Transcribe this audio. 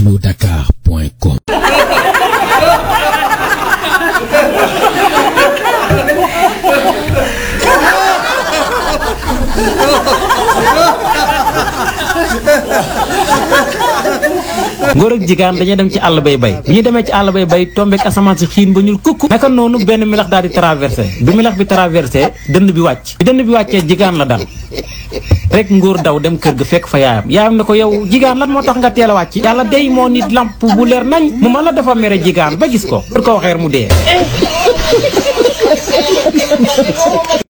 alodakar.com ngóor ak jigaan dañuy dem ci àll bay bay bi ñu demee ci àll bay bay tombeek asamaan si xiin ba ñuul kukk naka noonu benn milax daal di traversé bi milax bi traversé dënd bi wàcc bi dënd bi wàccee jigaan la dal rek ngóor daw dem kër ga fekk fa yaayam yaayam ne ko yow jigaan lan moo tax nga teel a wàcc yàlla day moo nit lamp bu leer nañ mu man la dafa mere jigaan ba gis ko pour ko waxeer mu dee